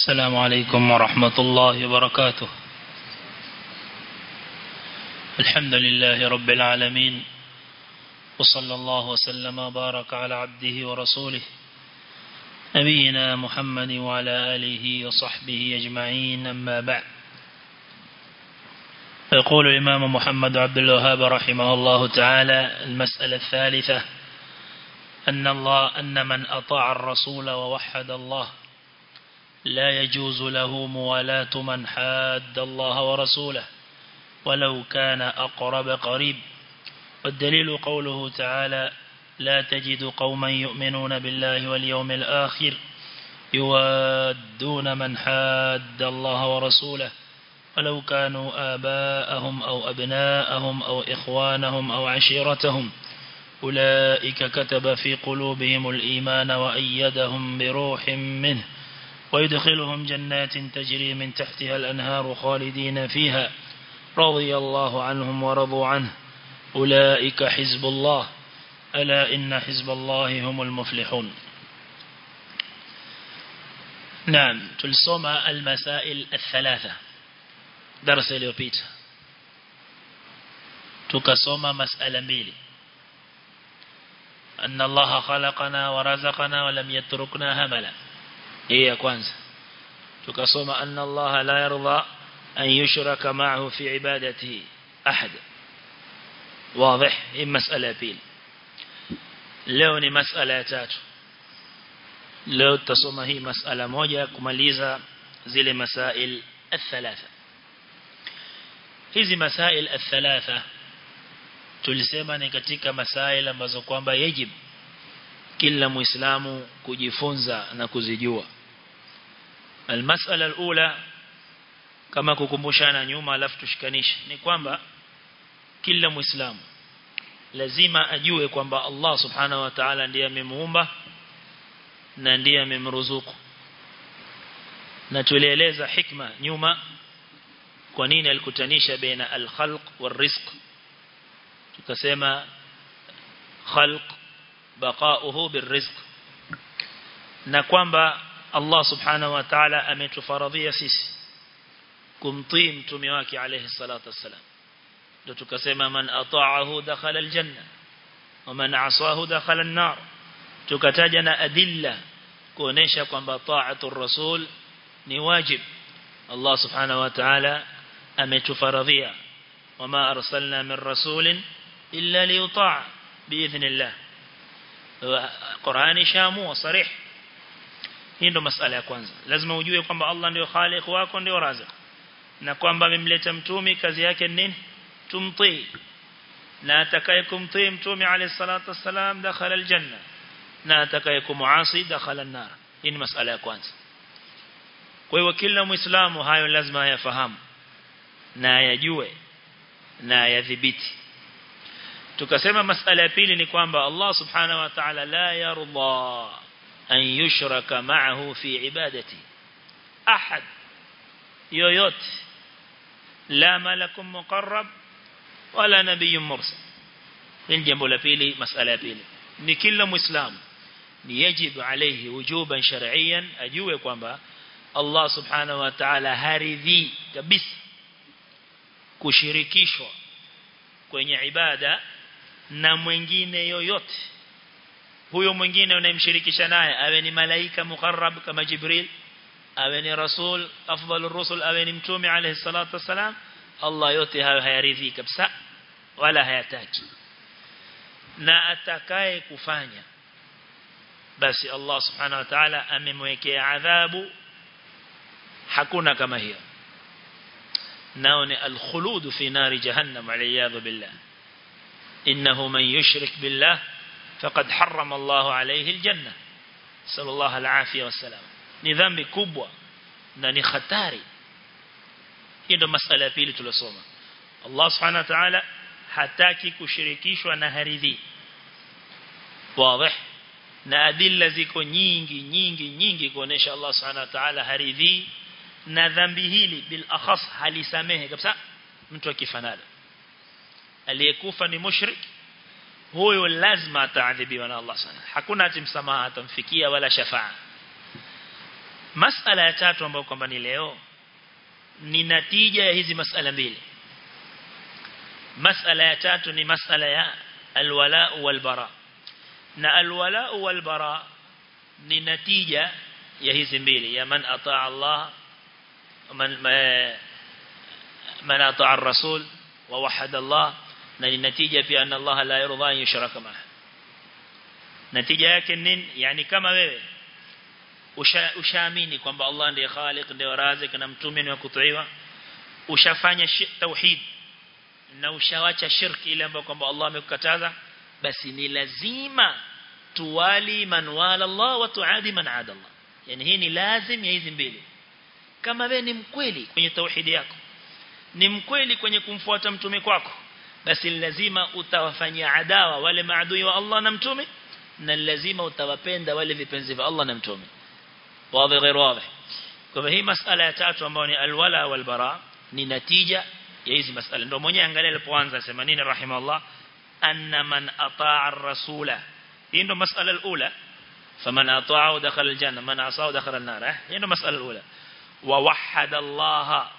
السلام عليكم ورحمة الله وبركاته الحمد لله رب العالمين وصلى الله وسلم وبارك على عبده ورسوله نبينا محمد وعلى آله وصحبه أجمعين أما بعد يقول الإمام محمد عبد الوهاب رحمه الله تعالى المسألة الثالثة أن الله أن من أطاع الرسول ووحد الله لا يجوز له موالاة من حاد الله ورسوله ولو كان أقرب قريب والدليل قوله تعالى لا تجد قوما يؤمنون بالله واليوم الآخر يوادون من حاد الله ورسوله ولو كانوا آباءهم أو أبناءهم أو إخوانهم أو عشيرتهم أولئك كتب في قلوبهم الإيمان وأيدهم بروح منه ويدخلهم جنات تجري من تحتها الأنهار خالدين فيها رضي الله عنهم ورضوا عنه أولئك حزب الله ألا إن حزب الله هم المفلحون نعم تلصم المسائل الثلاثة درس اليوبيت تكصم مسألة ميلي أن الله خلقنا ورزقنا ولم يتركنا هملا هي كوانزا تكصم أن الله لا يرضى أن يشرك معه في عبادته أحد واضح هي مسألة بيل leo ni masala ya tatu leo tutasoma hii masala moja kumaliza zile masail الثلاثه hizi masail الثلاثه tulisema ni katika masail ambazo kwamba yajib kila muislamu kujifunza na kuzijua almasala alula kama kukumbushana nyuma alafu tushikanishe ni kwamba kila muislamu lazima ajue kwamba Allah subhanahu wa ta'ala ndiye amemuumba na ndiye amemruzuku na tulieleza hikma nyuma kwa nini alikutanisha baina al-khalq wal-rizq tukasema khalq baqa'uhu bir-rizq na kwamba Allah subhanahu wa ta'ala ametufaradhia sisi kumtii mtume wake alayhi salatu wassalam ndio tukasema man ata'ahu dakhala aljanna wa man asahu dakhala an-nar tukataja na adilla kuonesha kwamba ta'atu rasul ni wajib Allah subhanahu wa ta'ala ametufaradhia wama arsalna min rasulin illa liyuta'a biidhnillah Qur'ani shamu sarih hii ndo masala ya kwanza lazima ujue kwamba Allah ndio khaliq wako ndio razik na kwamba amemleta mtume kazi yake nini tumtii na atakayekumtii mtume alayhi salatu wassalam dakhala aljanna na atakayekumuasi dakhala an-nar hii ni masala ya kwanza kwa hiyo kila muislamu hayo lazima ayafahamu na ayajue na ayadhibiti tukasema masala ya pili ni kwamba Allah subhanahu wa ta'ala la yarda an yushraka ma'ahu fi ibadati ahad yoyote la malakum muqarrab wala nabiyyun mursal hili jambo la pili masala ya pili ni kila muislamu ni yajibu alayhi wujuban shar'iyan ajue kwamba Allah subhanahu wa ta'ala haridhi kabisa kushirikishwa kwenye ibada na mwingine yoyote huyo mwingine unayemshirikisha naye awe ni malaika muqarrab kama Jibril awe ni rasul afdalur rusul awe ni mtume alayhi salatu wasalam Allah yote hayo hayaridhi kabisa wala hayataki na atakaye kufanya basi Allah subhanahu wa ta'ala amemwekea adhabu hakuna kama hiyo nao ni al-khulud fi nari jahannam aliyadhu billah innahu man yushrik billah faqad harrama Allah alayhi al-janna sallallahu al-afiyah wassalam ni dhambi kubwa na ni hatari hiyo ndo masala ya pili tulosoma Allah subhanahu wa ta'ala hataki kushirikishwa na haridhi wazi na adilla ziko nyingi nyingi nyingi kuonesha Allah subhanahu wa ta'ala haridhi na dhambi hili bil akhas halisamehe kabisa mtu akifanana aliyekufa ni mushrik huyo lazima ataadhibiwa na Allah sana hakuna ati msamaha atamfikia wala shafaa masala ya tatu ambayo kwamba ni leo ni natija ya hizi masala mbili masala ya tatu ni masala ya alwala walbara na alwala walbara ni natija ya hizi mbili ya man ataa Allah man man ataa ar-rasul wa wahada Allah na ni natija pia anna Allah la yarda an yushraka ma'a natija yake nini yani kama wewe ushaamini kwamba Allah ndiye khaliq ndiye razik na mtume ni wa kutiiwa ushafanya tauhid na ushawacha shirki ile ambayo kwamba Allah amekukataza basi ni lazima tuwali man wala Allah wa tuadi man ada Allah yani hii ni lazim ya hizi mbili kama wewe ni mkweli kwenye tauhidi yako ni mkweli kwenye kumfuata mtume kwako basi lazima utawafanyia adawa wale maadui wa Allah na mtume na lazima utawapenda wale vipenzi vya Allah na mtume wazi غير واضح kwa hii masala ya tatu ambayo ni alwala walbara ni natija ya hizi masala ndio mwenye angalia alipoanza sema nini rahimahullah anna man ataa ar-rasula hii ndio masala alula faman ata'ahu dakhala aljanna man asahu dakhala an-nar hii ndio masala alula wa wahhada Allah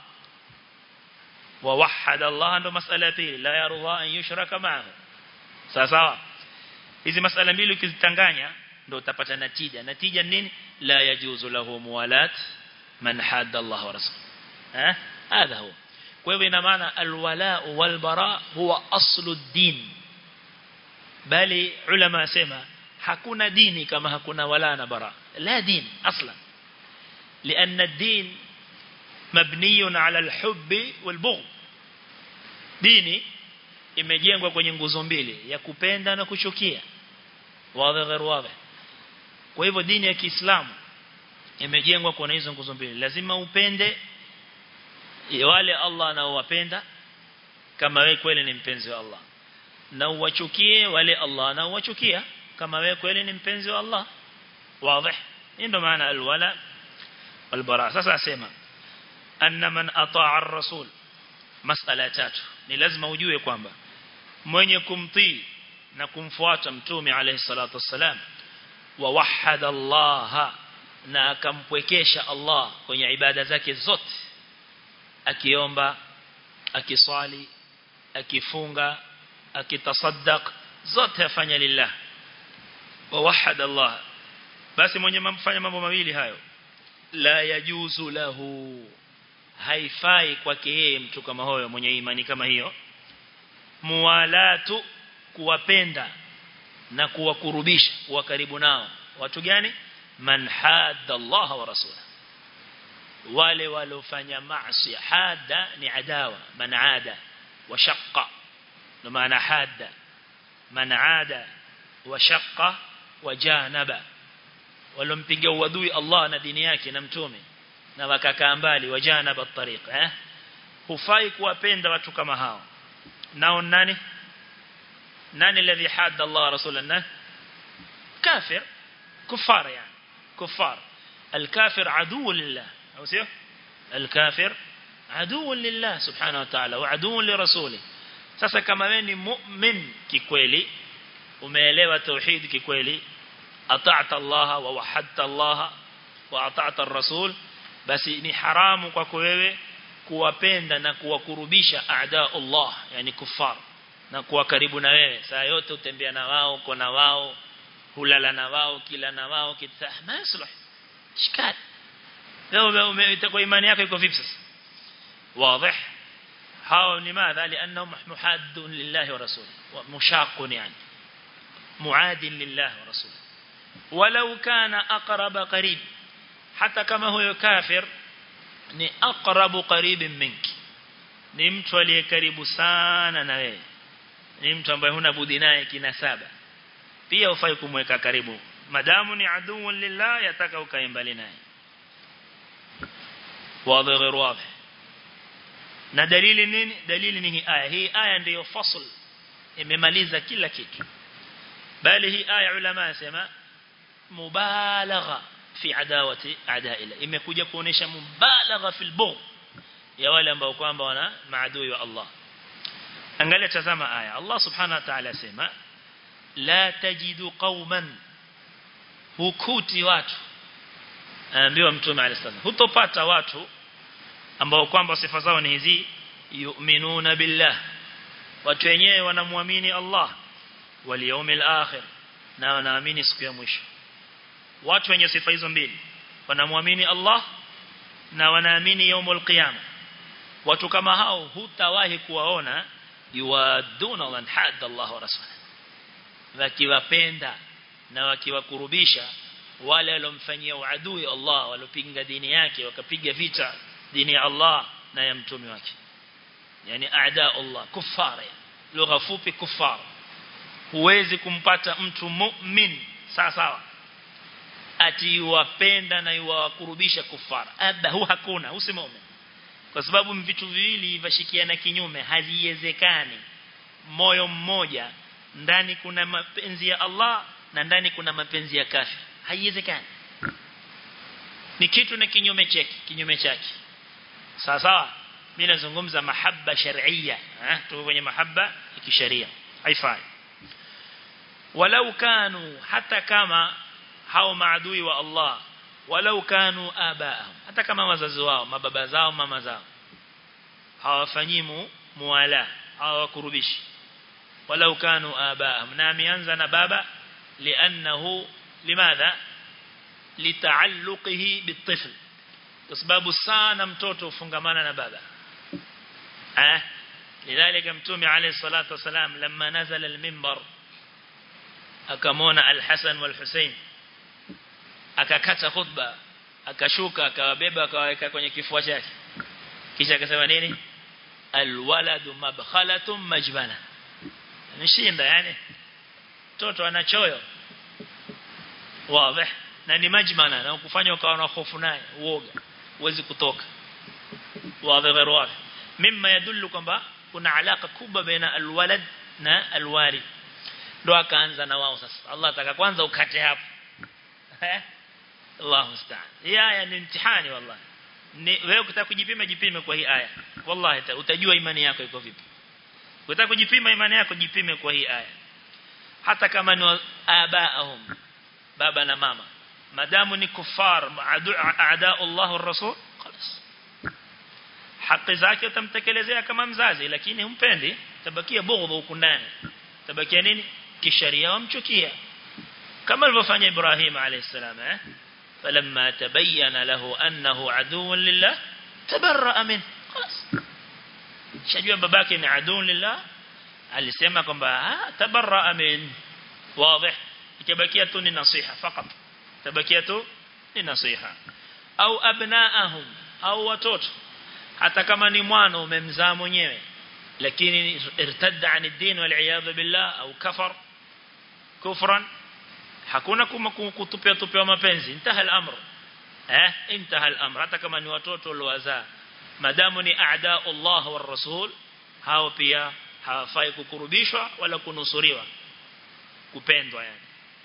wa wahhada Allah ndio masala ya pili la yarda an yushraka ma'ahu sawa sawa hizi masala mbili ukizitanganya ndio utapata natija natija nini la yajuzu lahu muwalat man hadda Allah wa rasul eh هذا هو kwa hivyo ina maana alwala walbara huwa aslu din bali ulama sema hakuna dini kama hakuna wala na bara la din aslan لأن الدين مبني على الحب والبغض dini imejengwa kwenye nguzo mbili ya kupenda na kuchukia wazi غير wazi kwa hivyo dini ya Kiislamu imejengwa kwa hizo nguzo mbili lazima upende wale Allah anaowapenda kama wewe kweli ni mpenzi wa Allah na uwachukie wale Allah anaowachukia kama wewe kweli ni mpenzi wa Allah wazi ndio maana alwala walbara sasa asema anna man ataa ar-rasul masala tatu ni lazima ujue kwamba mwenye kumtii na kumfuata mtume alayhi salatu wassalam wa wahada Allah na akampwekesha Allah kwenye ibada zake zote akiomba akiswali akifunga akitasaddaq zote afanya lillah wa wahada Allah basi mwenye mfanya mambo mawili hayo la yajuzu lahu haifai kwake yeye mtu kama huyo mwenye imani kama hiyo muwalatu kuwapenda na kuwakurubisha kuwa karibu nao watu gani man hadda Allah wa rasulahu wale walofanya maasi hada ni adawa man ada wa shaqqa ndo maana hada man ada wa shaqqa wa janaba walompiga uadui Allah na dini yake na mtume na wakakaa mbali wajanaba at-tariq eh hufai kuwapenda watu kama hao nao nani nani alladhi hadda Allah rasulallah kafir kufar yani kufar الكافر عدو لله أو سيو الكافر عدو لله سبحانه وتعالى وعدو لرسوله sasa kama wewe ni mu'min kikweli umeelewa tauhid kikweli ata'ta Allah wa wahadta Allah wa ata'ta ar-rasul basi ni haramu kwako wewe kuwapenda na kuwakurubisha aada Allah yani kufar na kuwa karibu na wewe saa yote utembea na wao uko na wao hulala na wao kila na wao kitah maslah shikad leo itakuwa imani yako iko vipi sasa wazi hao ni madha lianahum muhaddun lillahi wa rasuli mushaqun yani muadin lillahi wa rasuli walau kana aqraba qarib hata kama huyo kafir ni aqrabu qaribin minki ni mtu aliye karibu sana na wewe ni mtu ambaye huna budi naye kinasaba pia ufai kumweka karibu madamu ni aduu lillah yataka ukae mbali naye wazi غير واضح na dalili nini dalili ni hii aya hii aya ndiyo fasl imemaliza kila kitu bali hii aya ulama yasema mubalagha fi adawati adaila imekuja kuonesha mubalagha fil bughd ya wale ambao kwamba wana maadui wa Allah angalia tazama aya Allah subhanahu wa ta'ala sema la tajidu qauman hukuti watu aambiwa mtume alisallam hutopata watu ambao kwamba sifa zao ni hizi yu'minuna billah watu wenyewe wanamwamini Allah wal yawmil akhir na wanaamini siku ya mwisho watu wenye sifa hizo mbili wanamwamini Allah na wanaamini yaumul qiyama watu kama hao hutawahi kuwaona yuwaduna man hadda Allah wa rasulahu wakiwapenda na wakiwakurubisha wale walomfanyia uadui Allah walopinga dini yake wakapiga vita dini ya Allah na ya mtume wake yani aada Allah kufara lugha fupi kufara huwezi kumpata mtu mu'min sawa sawa ati yuwapenda na yuwakurubisha kufara abda hu hakuna usimome kwa sababu vitu viwili vashikiana kinyume haliwezekani moyo mmoja ndani kuna mapenzi ya Allah na ndani kuna mapenzi ya kafir haiwezekani ni kitu na kinyume chake kinyume chake sawa sawa mimi nazungumza mahaba shar'iyya eh tuko kwenye mahaba ya kisheria haifai walau kanu hata kama hao maadui wa Allah walau kanu abaahum hata kama wazazi wao mababa zao mama zao hawafanyimu muwala hawakurubishi walau kanu abaahum na ameanza na baba lianahu limadha litaalluqihi bitifl kwa sababu sana mtoto ufungamana na baba eh lidhalika mtume alayhi salatu wasalam lamma nazala al-minbar akamona al-Hasan wal-Husayn akakata khutba akashuka akawabeba akawaweka kwenye kifua chake kisha akasema nini alwaladu mabkhalatun majbala nishinda yani mtoto ana choyo wazi na ni majmana na kufanya ukawa na hofu naye uoga uwezi kutoka wazi غير wazi mimma yadullu kwamba kuna alaka kubwa baina alwalad na alwalid ndo akaanza na wao sasa Allah ataka kwanza ukate hapo eh Allah musta'an hii aya ni mtihani wallahi ni wewe ukitaka kujipima jipime kwa hii aya wallahi utajua imani yako iko vipi ukitaka kujipima imani yako jipime kwa hii aya hata kama ni abaahum baba na mama madamu ni kufar aada Allah ar-rasul خلاص haki zake utamtekelezea kama mzazi lakini humpendi tabakia bughdhu huko ndani tabakia nini kisharia wamchukia kama alivyofanya Ibrahim alayhisalam eh فلما تبين له أنه عدو لله تبرأ منه خلاص شجوا babake ni عدو لله alisema kwamba tabarra min wazi itabakia tu ni nasiha fakat tabakia tu ni nasiha au abnaahum au watoto hata kama ni mwana umemzaa mwenyewe lakini irtadda an ad-din wal iyad billah au kafar kufran hakuna kutupia tupia mapenzi intaha al-amr eh intaha al-amr hata kama ni watoto waliowazaa madamu ni aada Allah wa rasul hao pia hawafai kukurubishwa wala kunusuriwa kupendwa yani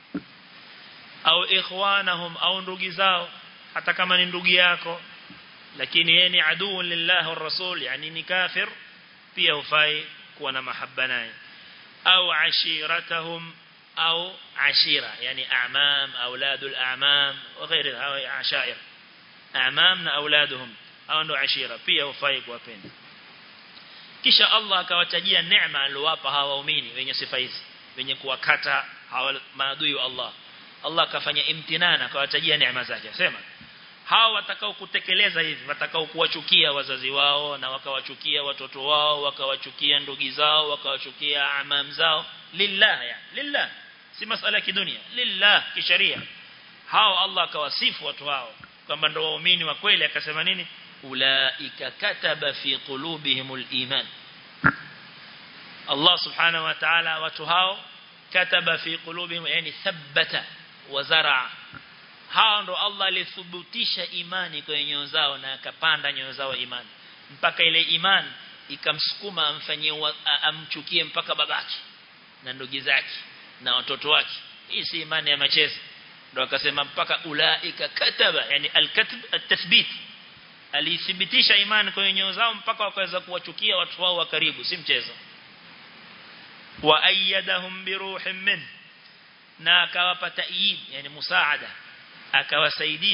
au ikhwanahum au ndugu zao hata kama ni ndugu yako lakini yeye ni aduu lillah wa rasul yani ni kafir pia hufai kuwa na mahaba naye au ashiratahum au ashira yani a'mam auladul a'mam wa ghairi hao ashair a'mam na auladuhum au ndo ashira pia hufai kuwapenda kisha Allah akawatajia neema aliyowapa hawa waumini wenye sifa hizi wenye kuwakata hawa maadui wa Allah Allah akafanya imtinana akawatajia neema zake sema hawa watakao kutekeleza hivi watakao kuwachukia wazazi wao na wakawachukia watoto wao wakawachukia ndugu zao wakawachukia amam zao lillah ya lillah si masala ya kidunia lillah kisharia hao Allah akawasifu watu hao kwamba ndio waumini wa kweli akasema nini ulaika kataba fi qulubihimul iman Allah subhanahu wa ta'ala watu hao kataba fi qulubihim yani thabbata wa zara hao ndo Allah alithubutisha imani kwenye nyoyo zao na akapanda nyoyo zao imani mpaka ile imani ikamsukuma amfanyie amchukie mpaka babake na ndugu zake na watoto wake hii si imani ya machezo ndo akasema mpaka ulaika kataba yani alkatb atathbit alithibitisha imani kwenye nyoyo zao mpaka wakaweza kuwachukia watu wao wa karibu si mchezo wa ayyadahum bi ruhin min na akawapa ta'yid yani musaada akawasaidia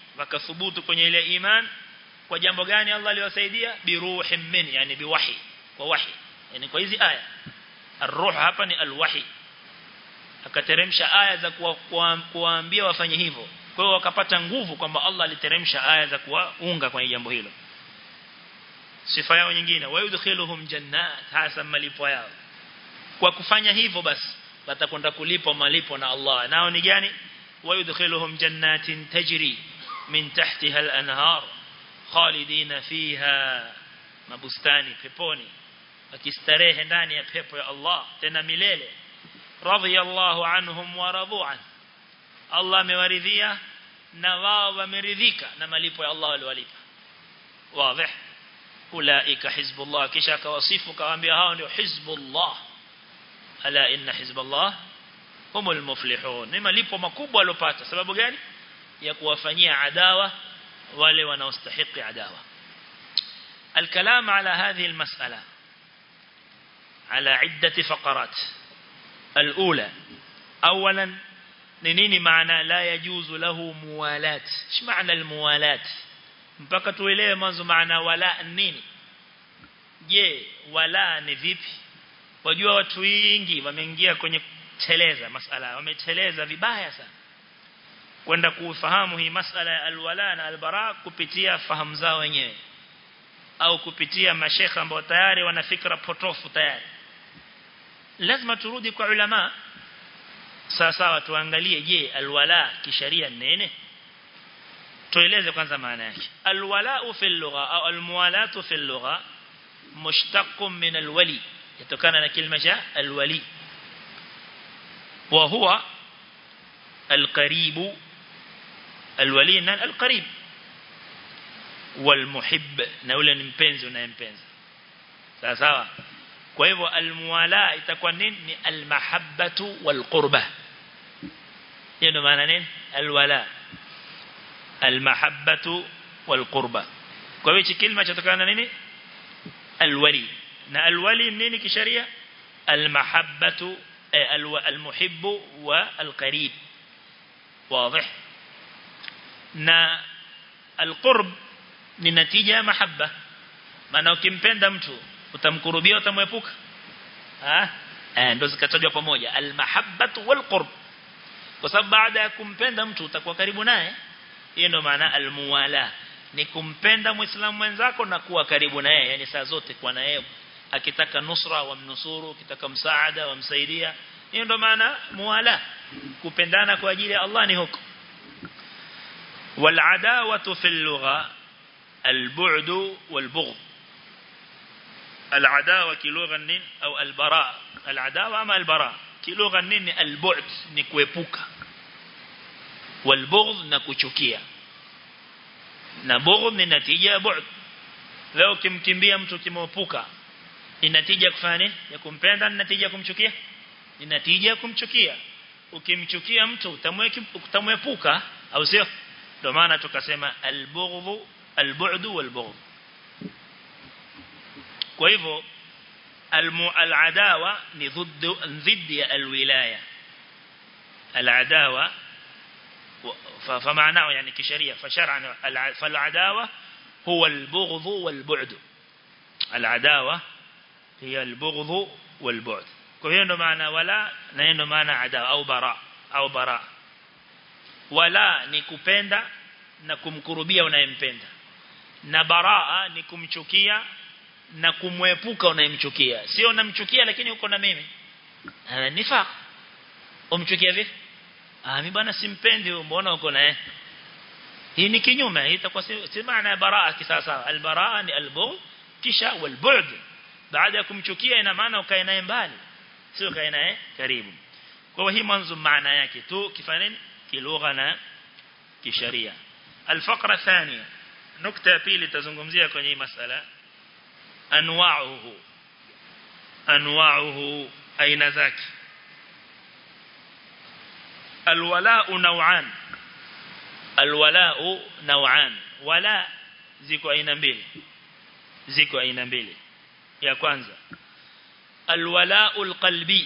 wakathubutu kwenye ile iman kwa jambo gani Allah aliwasaidia biruhin min yani biwahi kwa wahi yani kwa hizi aya ar-ruh hapa ni al-wahi akateremsha aya za kuwaambia wafanye hivyo kwa hiyo wakapata nguvu kwamba Allah aliteremsha aya za kuwaunga kwenye jambo hilo sifa yao nyingine wayudkhiluhum jannat hasa malipo yao kwa kufanya hivyo basi watakwenda kulipwa malipo na Allah nao ni gani wayudkhiluhum jannatin tajri min tahtiha al-anhar khalidina fiha mabustani peponi wakistarehe ndani ya pepo ya Allah tena milele radiyallahu anhum wa radu an Allah amewaridhia na wao wameridhika na malipo ya Allah waliwalipa wazi ulaika hizbullah kisha akawasifu kawaambia hao ndio hizbullah ala inna hizballah humul muflihun ni malipo makubwa walopata sababu gani ya kuwafanyia adawa wale wanaostahili adawa الكلام على هذه المسألة على عدة فقرات الأولى أولا نيني معنى لا يجوز له موالات ايش معنى الموالات mpaka tuelewe mwanzo maana wala nini je wala ni vipi wajua watu wengi wameingia kwenye teleza masala wameteleza vibaya sana kwenda kufahamu hii masala ya alwala na albara kupitia fahamu zao wenyewe au kupitia mashekha ambao tayari wana fikra potofu tayari lazima turudi kwa ulama sawa sawa tuangalie je alwala kisharia nene tueleze kwanza maana yake alwala fi lugha au almuwalatu fi lugha mushtaq min alwali yatokana na kilima cha alwali wa huwa القريب الولي القريب والمحب na yule ni mpenzi unayempenda sawa sawa kwa hivyo almuwala itakuwa nini ni almahabbatu walqurba hiyo ndio maana nini alwala almahabbatu walqurba kwa hivyo kilima chatokana na nini alwali na alwali nini kisheria almahabbatu almuhibbu والقريب واضح na alqurb ni natija ya mahabba maana ukimpenda mtu utamkurubia utamwepuka ah eh ndo zikatajwa pamoja almahabbatu walqurb kwa sababu baada ya kumpenda mtu utakuwa karibu naye hiyo ndo maana almuwala ni kumpenda muislamu mwenzako na kuwa karibu naye yani saa zote kwa naye akitaka nusra wamnusuru akitaka msaada wamsaidia hiyo ndo maana muwala kupendana kwa ajili ya Allah ni huko والعداوة في اللغة البعد والبغض العداوة كلغة نين أو البراء العداوة أما البراء كلغة نين البعد نكويبوكا والبغض نكوشوكيا نبغض ni natija ya bu'd leo kimkimbia mtu kimwepuka ni natija kufanya ya kumpenda ni natija kumchukia ni natija kumchukia ukimchukia mtu utamwepuka au sio ndio maana tukasema albughdhu albu'du walbughd kwa hivyo aladawa ni ضد ضد alwilaya العداوه فمعناه يعني كشريعه فشرعا فالعداوه هو البغض والبعد العداوه هي البغض والبعد kwa hiyo ndo maana wala na ndo maana adawa au bara au bara wala ni kupenda na kumkurubia unayempenda na baraa ni kumchukia na kumwepuka unayemchukia sio namchukia lakini uko na mimi ana nifaq umchukia vipi ah mimi bwana simpendi mbona uko naye hii ni kinyume hii itakuwa si maana baraa kisasa albaraa ni albu kisha walbu'd baada ya kumchukia ina maana ukae naye mbali sio kae naye karibu kwa hii mwanzo maana yake tu kifanya nini kilugha na kisharia الفقره الثانيه نقطه pili tazungumzia kwenye hii masala anwa'uhu anwa'uhu aina zake alwala'u naw'an alwala'u naw'an wala ziko aina mbili ziko aina mbili ya kwanza alwala'u alqalbi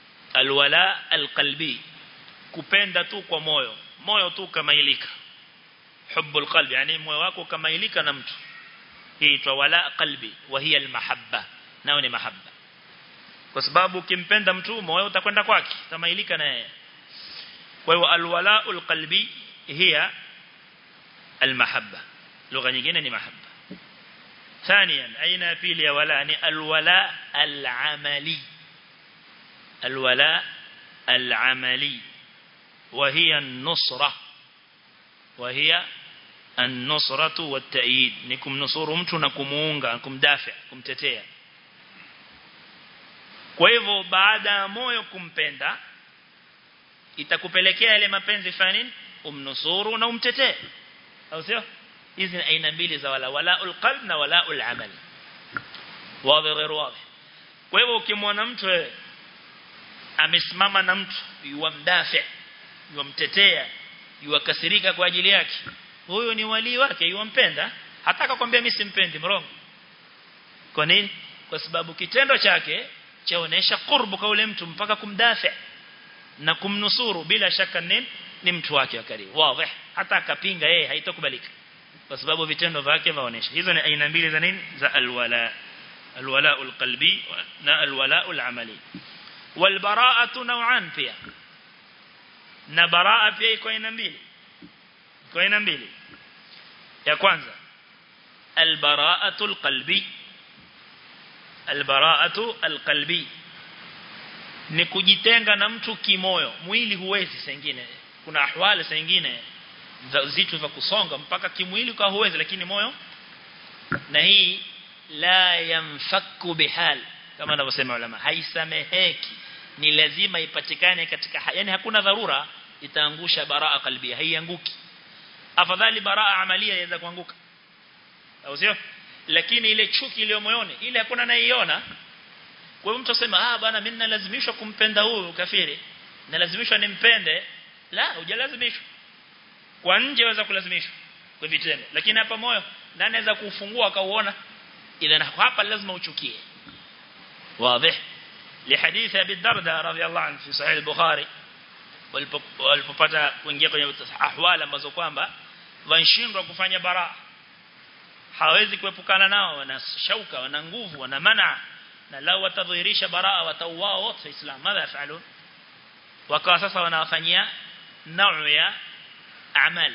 alwala alqalbi kupenda tu kwa moyo moyo tu kamailika hubbul qalbi yani moyo wako kamailika na mtu hii inaitwa wala qalbi wa hiya almahabba nao ni mahabba kwa sababu ukimpenda mtu moyo utakwenda kwake kamailika na yeye kwa hiyo alwalaul qalbi hiya almahabba lugha nyingine ni mahabba ثانيا أين أبيل يا ولا يعني الولاء العملي الولاء العملي وهي النصرة وهي النصرة والتأييد نكم نصور mtu na kumuunga kumdafia kumtetea kwa hivyo baada ya moyo kumpenda itakupelekea ile mapenzi fani umnusuru na umtetee au sio hizi ni aina mbili za wala walaul qalb na walaul amal wazi غير wazi kwa hivyo ukimwona mtu wewe amesimama na mtu yuamdafi yuamtetea yuakasirika kwa ajili yake huyo ni wali wake yuampenda hataka kwambia mimi simpendi mrongo kwa nini kwa sababu kitendo chake chaonesha qurbu kwa ule mtu mpaka kumdafi na kumnusuru bila shaka nini ni mtu wake wa karibu wazi hata akapinga yeye haitokubalika kwa sababu vitendo vyake vaonesha hizo ni aina mbili za nini za alwala alwala alqalbi na alwala alamali walbara'atu naw'an pia na baraa pia iko aina mbili iko aina mbili ya kwanza albara'atu alqalbi albara'atu alqalbi ni kujitenga na mtu kimoyo mwili huwezi sengine kuna ahwali sengine vitu vya kusonga mpaka kimwili kwa huwezi lakini moyo na hii la yamfaku bihal kama anavyosema ulama haisameheki ni lazima ipatikane katika yani hakuna dharura itaangusha baraa kalbia haianguki afadhali baraa amalia inaweza kuanguka au sio lakini ile chuki iliyo moyoni ile hakuna anaiona kwa hiyo mtu asema ah bwana mimi nalazimishwa kumpenda huyu kafiri nalazimishwa nimpende la hujalazimishwa kwa nje waweza kulazimishwa kwa vitendo lakini hapa moyo nani anaweza kufungua akauona ila hapa lazima uchukie واضح لحديث ابي الدرداء رضي الله عنه في صحيح البخاري walipopata kuingia kwenye ahwala ambazo kwamba wanashindwa kufanya bara hawezi kuepukana nao wana shauka wana nguvu wana mana na lao watadhihirisha baraa watauao wote waislamu madha yafalun wakawa sasa wanawafanyia nau ya amal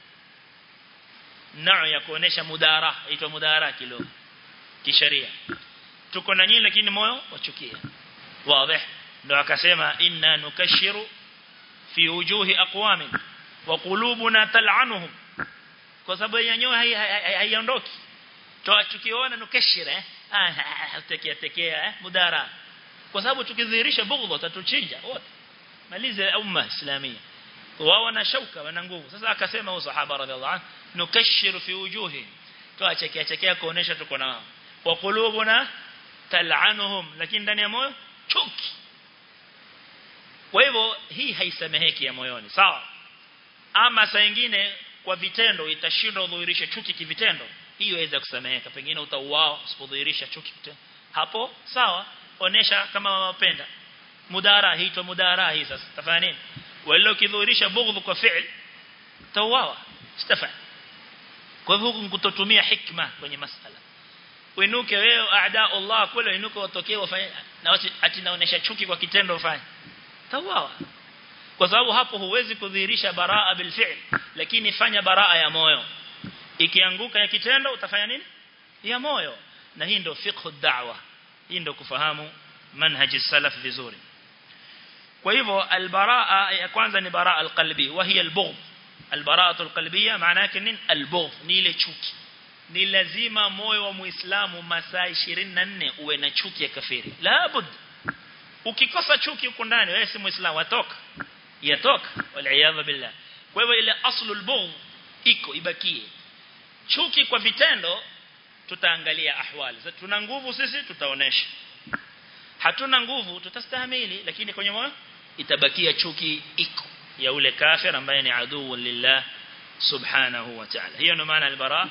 nau ya kuonesha mudara inaitwa mudara kidogo kisheria tuko na nyinyi lakini moyo wachukia wazi ndo akasema inna nukashiru fi wujuhi aqwamin wa qulubuna tal'anuhum kwa sababu yenyewe haiondoki tukiona nukashira eh tekea tekea eh mudara kwa sababu tukidhihirisha bughdha tatuchinja wote maliza umma islamia wao wana shauka wana nguvu sasa akasema huyo sahaba radhiallahu anhu nukashiru fi wujuhi tuachekea chekea kuonesha tuko nao wa qulubuna tal'anuhum lakini ndani ya moyo chuki kwa hivyo hii haisameheki ya moyoni sawa ama saa nyingine kwa vitendo itashindwa udhihirishe chuki kivitendo hiyo inaweza kusameheka pengine utauao usipodhihirisha chuki kitendo hapo sawa onesha kama wapenda mudara hiitwa mudara hii sasa tafanya nini wala ukidhihirisha bughdhu kwa fi'l tauawa istafa kwa hivyo kutotumia hikma kwenye masala uinuke wewe aada Allah kule uinuke watokee wafanye na ati naonesha chuki kwa kitendo ufanye tauawa kwa sababu hapo huwezi kudhihirisha baraa bil fi'l lakini fanya baraa ya moyo ikianguka ya kitendo utafanya nini ya moyo na hii ndio fiqh da'wa hii ndio kufahamu manhaji salaf vizuri kwa hivyo albaraa ya kwanza ni baraa alqalbi wa hiya albughd albaraatu alqalbiyya maana yake nini albughd ni ile chuki ni lazima moyo wa muislamu masaa 24 uwe na chuki ya kafiri la bud ukikosa chuki huko ndani wewe si muislamu watoka yatoka wal billah kwa hivyo ile aslul bughd iko ibakie chuki kwa vitendo tutaangalia ahwali sasa tuna nguvu sisi tutaonesha hatuna nguvu tutastahimili lakini kwenye moyo itabakia chuki iko ya ule kafir ambaye ni aduu lillah subhanahu wa ta'ala hiyo ndio maana albara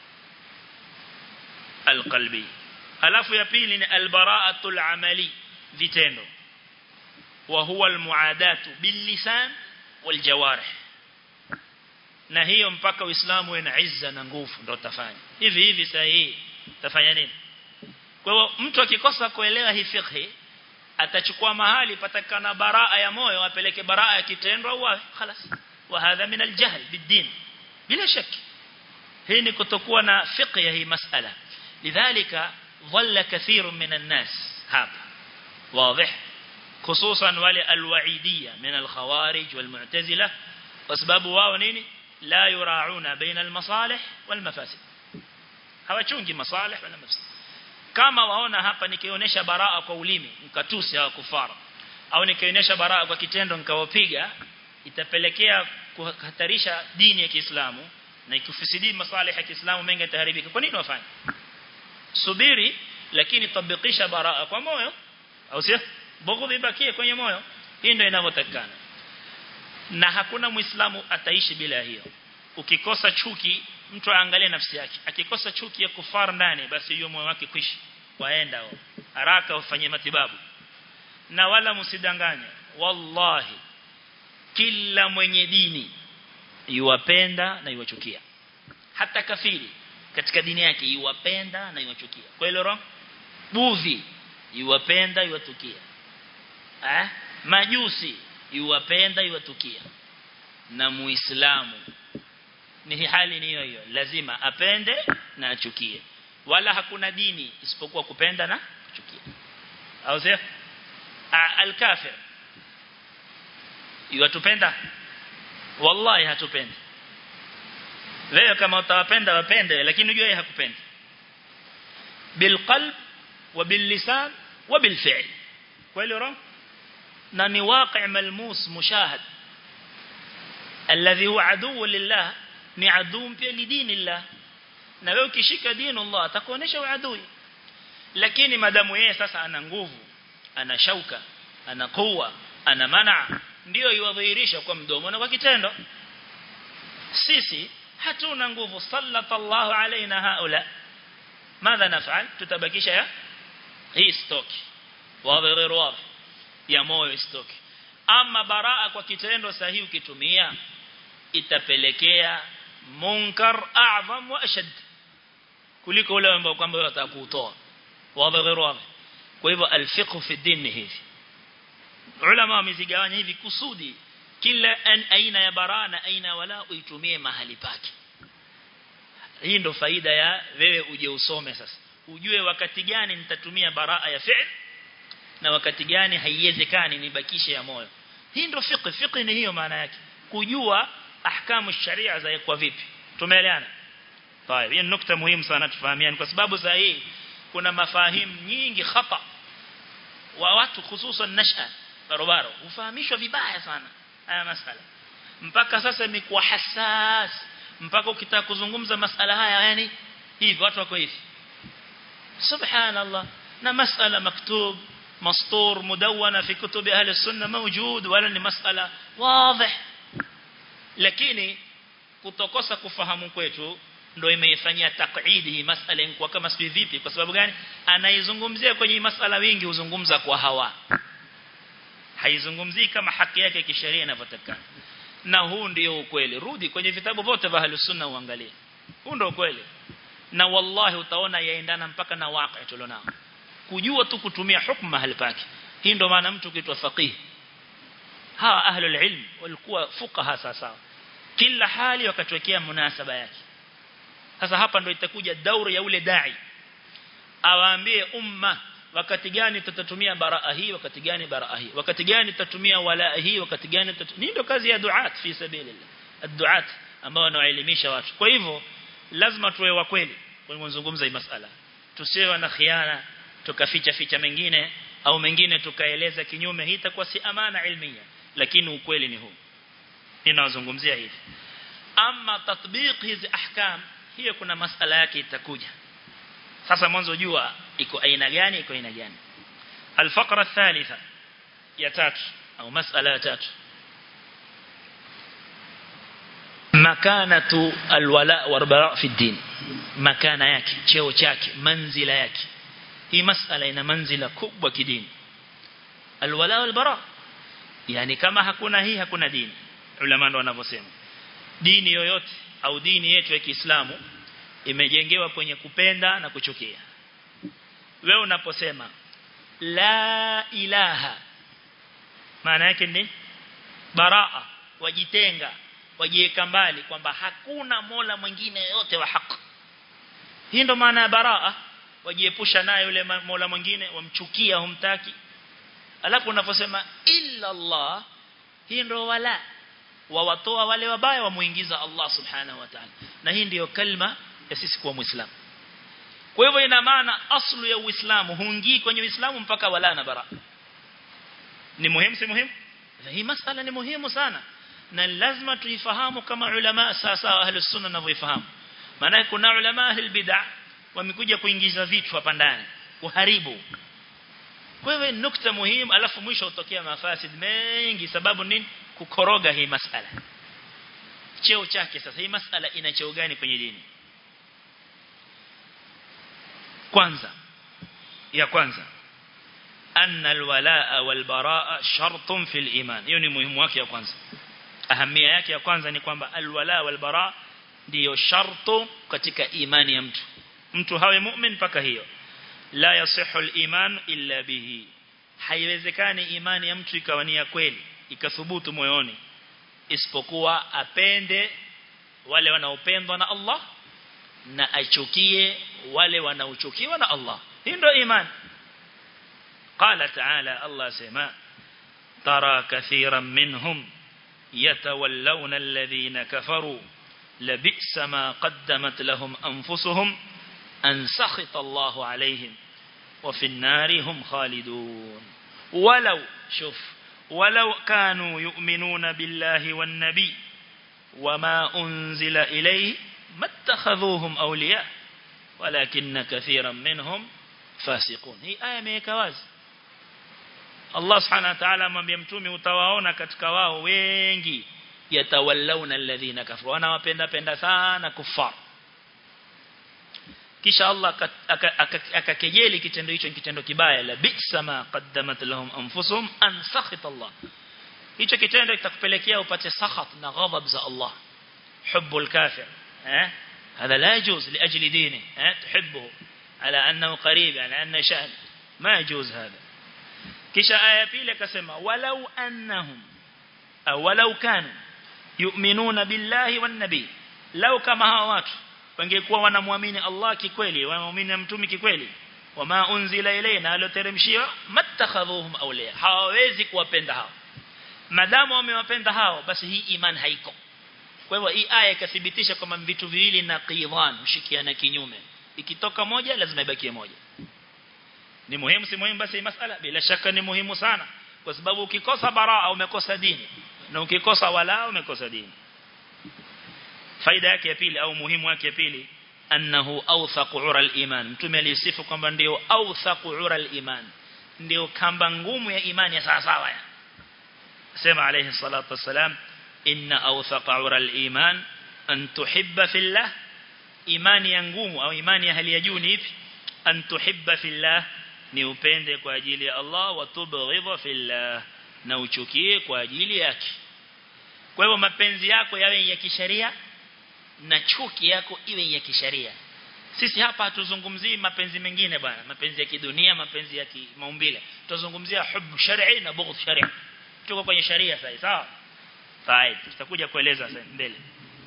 alqalbi alafu ya pili ni albara'atul amali vitendo wa huwa almuadatu bil lisan wal jawarih na hiyo mpaka uislamu uwe na izza na nguvu ndio utafanya hivi hivi saa hii utafanya nini kwa hiyo mtu akikosa kuelewa hii fiqh atachukua mahali patakana baraa ya moyo apeleke baraa ya kitendo au wapi خلاص وهذا من الجهل بالدين bila shaki hii ni kutokuwa na fiqh ya hii masala lidhalika dhalla kathir min الناس hapa واضح خصوصا wale alwaidiyya min alkhawarij walmu'tazila kwa sababu wao nini la yurauna baina almasalih walmafasid hawachungi masalih wala mafasid kama waona hapa nikionyesha baraa kwa ulimi mkatusi hawa kufara au nikionyesha baraa kwa kitendo nikawapiga itapelekea kuhatarisha dini ya Kiislamu na ikufisidi masalih ya Kiislamu mengi yataharibika kwa nini wafanye subiri lakini tabikisha baraa kwa moyo au sio bughdhi ibakie kwenye moyo hii ndio inavyotakana na hakuna muislamu ataishi bila hiyo ukikosa chuki mtu aangalie nafsi yake akikosa chuki ya kufar ndani basi hiyo moyo wake kwishi waenda wao haraka ufanye matibabu na wala msidanganye wallahi kila mwenye dini yuwapenda na yuwachukia hata kafiri katika dini yake yuwapenda na yuwachukia kwa hilo roho budhi yuwapenda yuwatukia eh majusi yuwapenda yuwatukia na muislamu ni hali ni hiyo hiyo lazima apende na achukie wala hakuna dini isipokuwa kupenda na kuchukia au sio al-kafir yuwatupenda wallahi hatupendi wewe kama utawapenda wapende lakini unajua yeye hakupendi bilqalb wa billisan wa bilfi'l kweli roho na ni waqi' malmus mushahad alladhi huwa adu lillah ni adu pia lidinillah na wewe ukishika dini Allah atakuonesha uadui lakini madamu yeye sasa ana nguvu ana shauka ana kuwa ana mana ndio iwadhihirisha kwa mdomo na kwa kitendo sisi hatuna nguvu sallallahu alaina haula madha nafal tutabakisha ya hii stock wazi غير wazi ya moyo stock ama baraa kwa kitendo sahihi ukitumia itapelekea munkar a'zam wa ashad kuliko ule ambao kwamba watakutoa wazi غير wazi kwa hivyo alfiqh fi din hivi ulama wamezigawanya hivi kusudi kila aina ya baraa na aina wala uitumie mahali pake hii ndo faida ya wewe uje usome sasa ujue wakati gani nitatumia baraa ya fi'l na wakati gani haiwezekani nibakishe ya moyo hii ndo fiqh fiqh ni hiyo maana yake kujua ahkamu sharia za kwa vipi tumeelewana طيب hii nukta muhimu sana tufahamiane kwa sababu saa hii kuna mafahimu nyingi khata wa watu hususan nasha barobaro ufahamishwa vibaya sana haya masala mpaka sasa imekuwa hassas mpaka ukitaka kuzungumza masala haya yani hivi watu wako hivi subhanallah na masala maktub مسطور مدونة في كتب أهل السنة موجود ولا ni masala واضح lakini kutokosa kufahamu kwetu ndio imeifanyia taqidi hii masala inakuwa kama sio vipi kwa sababu gani anaizungumzia kwenye masala wingi huzungumza kwa hawa haizungumzii kama haki yake kisheria inavyotakana na huu ndio ukweli rudi kwenye vitabu vyote vya ahlus sunna uangalie huu ndio ukweli na wallahi utaona yaendana mpaka na waqi tulionao kujua tu kutumia hukumu mahali pake hii ndio maana mtu kitwa faqih hawa ahlul ilm walikuwa fuqaha sawa kila hali wakatwekea munasaba yake sasa hapa ndio itakuja dauri ya ule dai awaambie umma wakati gani tutatumia baraa hii wakati gani baraa hii wakati gani tutatumia wala hii wakati gani ni ndio kazi ya duat fi sabilillah ad-duat ambao wanaelimisha watu kwa hivyo lazima tuwe wa kweli kwa kuzungumza hii masala tusiwe na khiana tukaficha ficha mengine au mengine tukaeleza kinyume hii itakuwa si amana ilmia lakini ukweli ni huu ninazungumzia hivi ama tatbiq hizi ahkam hiyo kuna masala yake itakuja sasa mwanzo jua iko aina gani iko aina gani الفقره الثالثه ya tatu au masala ya tatu makanatu alwala warbara fi din makana yake cheo chake manzila yake hii masala ina manzila kubwa kidini alwala walbara yani kama hakuna hii hakuna dini ulama ndo wanavyosema dini yoyote au dini yetu ya Kiislamu imejengewa kwenye kupenda na kuchukia wewe unaposema la ilaha maana yake ni baraa wajitenga wajiweka mbali kwamba hakuna mola mwingine yote wa haki hii ndo maana ya baraa wajiepusha naye yule mola mwingine wamchukia humtaki alafu unaposema illa Allah hii ndo wala wawatoa wale wabaya wamuingiza Allah subhanahu wa ta'ala na hii ndiyo kalma ya sisi kuwa muislamu kwa hivyo ina maana aslu ya uislamu huingii kwenye uislamu mpaka wala na bara ni muhimu si muhimu hii masala ni muhimu sana na lazima tuifahamu kama ulama sasa ahli sunna wanavyoifahamu maana kuna ulama ahli bid'ah wamekuja kuingiza vitu hapa ndani kuharibu kwa hivyo nukta muhimu alafu mwisho utokea mafasid mengi sababu nini kukoroga hii masala cheo chake sasa hii masala ina cheo gani kwenye dini kwanza ya kwanza anna alwalaa walbaraa shartun fil iman hiyo ni muhimu wake ya kwanza ahamia yake ya kwanza ni kwamba alwala walbaraa ndiyo shartu katika imani ya mtu mtu hawe mu'min mpaka hiyo la yasihu al-iman illa bihi haiwezekani imani ya mtu ikawa ni ya kweli ikathubutu moyoni isipokuwa apende wale wanaopendwa na Allah na achukie wale wanaochukiwa na Allah hii ndio imani قال تعالى الله سما ترى كثيرا منهم يتولون الذين كفروا لبئس ما قدمت لهم أنفسهم أن سخط الله عليهم وفي النار هم خالدون ولو شوف ولو كانوا يؤمنون بالله والنبي وما أنزل إليه ما اتخذوهم أولياء ولكن كثيرا منهم فاسقون هي آية ميكواز Allah subhanahu wa ta'ala amwambia mtume utawaona katika wao wengi yatawallawna alladhina kafaru wanawapenda penda sana kufar kisha Allah akakejeli kitendo hicho kitendo kibaya la bi'sa ma qaddamat lahum anfusuhum an sakhita Allah hicho kitendo kitakupelekea upate sakhat na ghadab za Allah hubbul kafir eh هذا لا يجوز لأجل دينه تحبه على أنه قريب على أنه شأن ما يجوز هذا kisha aya pili akasema walau annahum au walau kanu yu'minuna billahi wan nabi lau kama hawa watu wangekuwa wanamwamini Allah kikweli wanaamini mtume kikweli wama unzila ilayna aloteremshiwa mattakhadhuhum awliya hawawezi kuwapenda hao madamu wamewapenda hao basi hii iman haiko kwa hivyo hii aya ikathibitisha kwamba vitu viwili na qidhan mshikiana kinyume ikitoka moja lazima ibakie moja ni muhimu si muhimu basi masala bila shaka ni muhimu sana kwa sababu ukikosa baraa umekosa dini na ukikosa wala umekosa dini faida yake ya pili au muhimu wake ya pili annahu awthaqu ura al-iman mtume alisifu kwamba ndio awthaqu ura al-iman ndio kamba ngumu ya imani ya sawa sawa ya sema alayhi salatu wassalam inna awthaqa ura al-iman an tuhibba fillah imani ya ngumu au imani ya hali ya juu ni ipi an tuhibba fillah ni upende kwa ajili ya Allah wa tubghidha fillah na uchukie kwa ajili yake kwa hivyo mapenzi yako yawe ya kisheria na chuki yako iwe ya kisheria sisi hapa hatuzungumzii mapenzi mengine bwana mapenzi ya kidunia mapenzi ya kimaumbile tutazungumzia hubb shar'i na bughd shar'i tuko kwenye sharia sasa sawa sawa tutakuja kueleza mbele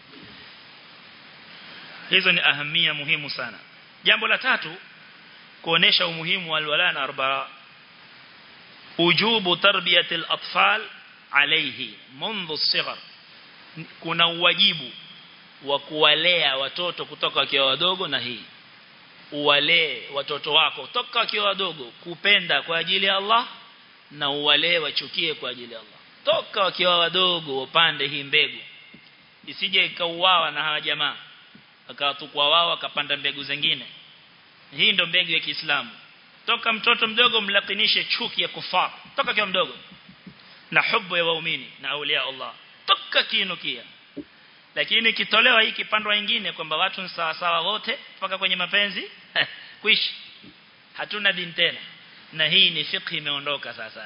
hizo ni ahamia muhimu sana jambo la tatu kuonesha umuhimu wa alwala na arbaa ujubu tarbiyati al-atfal alayhi منذ الصغر kuna uwajibu wa kuwalea watoto kutoka wakiwa wadogo na hii uwalee watoto wako toka wakiwa wadogo kupenda kwa ajili ya Allah na uwalee wachukie kwa ajili ya Allah toka wakiwa wadogo upande hii mbegu isije ikauawa na hawa jamaa akawatukwa wao akapanda mbegu zingine hii ndo mbegu ya Kiislamu toka mtoto mdogo mlakinishe chuki ya kufar toka kiwa mdogo na hubu ya waumini na aulia Allah toka kiinukia lakini kitolewa hii kipandwa nyingine kwamba watu ni sawa sawa wote mpaka kwenye mapenzi kuishi hatuna dini tena na hii ni fiqh imeondoka sasa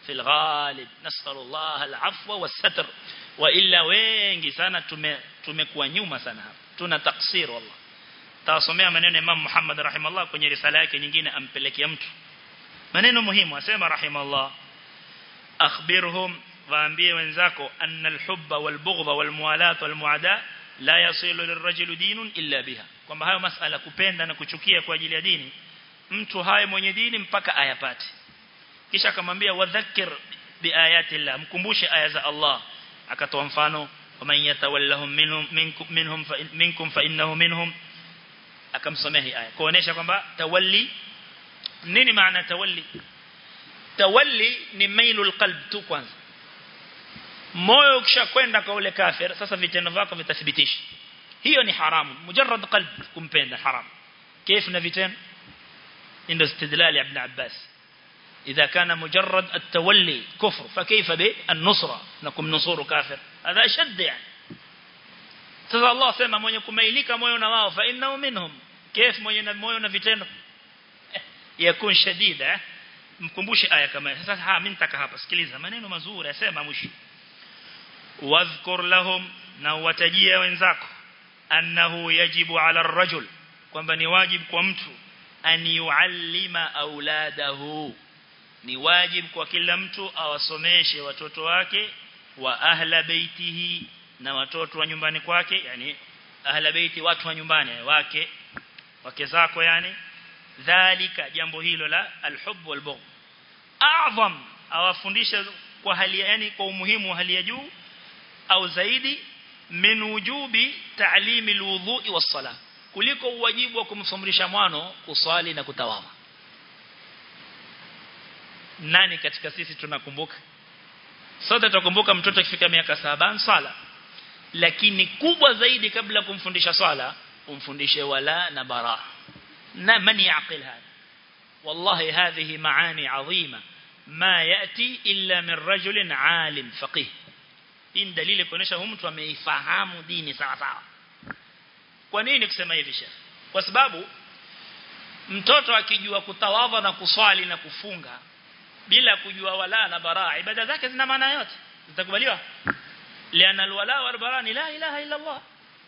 في الغالب نسأل الله العفو والستر وإلا wengi sana tume tumekuwa nyuma sana hapa tuna taksir wallah tawasomea maneno Imam Muhammad rahimallah kwenye risala yake nyingine ampelekea mtu maneno muhimu asema rahimallah akhbirhum waambie wenzako anna alhubba walbughdha walmuwalat walmuada la yasilu lirajuli dinun illa biha kwamba hayo masala kupenda na kuchukia kwa ajili ya dini mtu haye mwenye dini mpaka ayapate kisha akamwambia wadhakkir biayati Allah mkumbushe aya za Allah akatoa mfano waman yatawallahum minhum minkum minhum fa minkum fa innahu minhum akamsomea hii aya kuonesha kwamba tawalli nini maana tawalli tawalli ni mailul qalb tu kwanza moyo ukishakwenda kwa ule kafir sasa vitendo vyako vitathibitisha hiyo ni haramu mujarrad qalb kumpenda haram كيف na vitendo ndio istidlal ibn Abbas إذا كان مجرد التولي كفر فكيف بالنصرة نكم نصور كافر هذا أشد يعني سيد الله سيما من يكون ميليك موينا واو فإنه منهم كيف موينا موينا vitendo يكون شديد eh mkumbushe aya kama sasa ha mimi nitaka hapa sikiliza maneno mazuri yasema mwisho wadhkur lahum na watajia wenzako annahu yajibu ala ar-rajul kwamba ni wajibu kwa mtu an yuallima auladahu ni wajibu kwa kila mtu awasomeshe watoto wake wa ahla baitihi na watoto wa nyumbani kwake yani ahla baiti watu wa nyumbani wake wake zako yani dhalika jambo hilo la alhub walbughd a'zam awafundisha kwa hali yani kwa umuhimu wa hali ya juu au zaidi min wujubi ta'limi alwudhu'i was-salah kuliko uwajibu wa kumfundisha mwano kuswali na kutawadha nani katika sisi tunakumbuka sote tunakumbuka mtoto akifika miaka saba sala lakini kubwa zaidi kabla kumfundisha swala umfundishe wala na bara na man yaqil hada wallahi hadhihi maani adhima ma yati illa min rajulin alim faqih hii dalili kuonesha huyu mtu ameifahamu dini sawa sawa kwa nini kusema hivi shekhi kwa sababu mtoto akijua kutawadha na kuswali na kufunga bila kujua wala na bara ibada zake zina maana yote zitakubaliwa liana alwala wal bara ni la ilaha illa Allah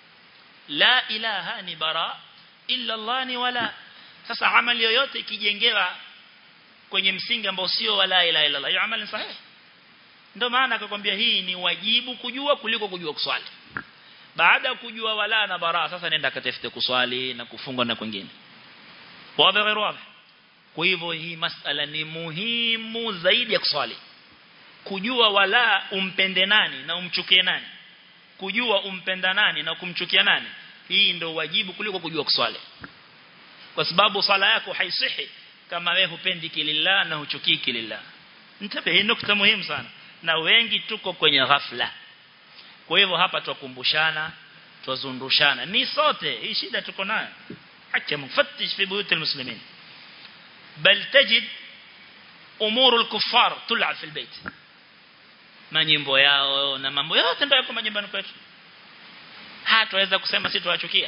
la ilaha ni bara illa Allah ni wala sasa amali yoyote ikijengewa kwenye msingi ambao sio wala ilaha illa Allah hiyo amali sahihi ndio maana akakwambia hii ni wajibu kujua kuliko kujua kuswali baada ya kujua wala na bara sasa nenda katafute kuswali na kufunga na kwingine wazi غير wazi kwa hivyo hii masala ni muhimu zaidi ya kuswali kujua wala umpende nani na umchukie nani kujua umpenda nani na kumchukia nani hii ndio wajibu kuliko kujua kuswali kwa sababu sala yako haisihi kama wewe hupendi kilillah na huchukii kilillah nitabe hii nukta muhimu sana na wengi tuko kwenye ghafla kwa hivyo hapa tukumbushana tuzundushana ni sote hii shida tuko nayo hacha mfattish fi buyut almuslimin bal tajid umuru alkuffar tul'ab fi albayt manyimbo yao na mambo yote ndio yako majumbani kwetu hataweza kusema sisi tuwachukia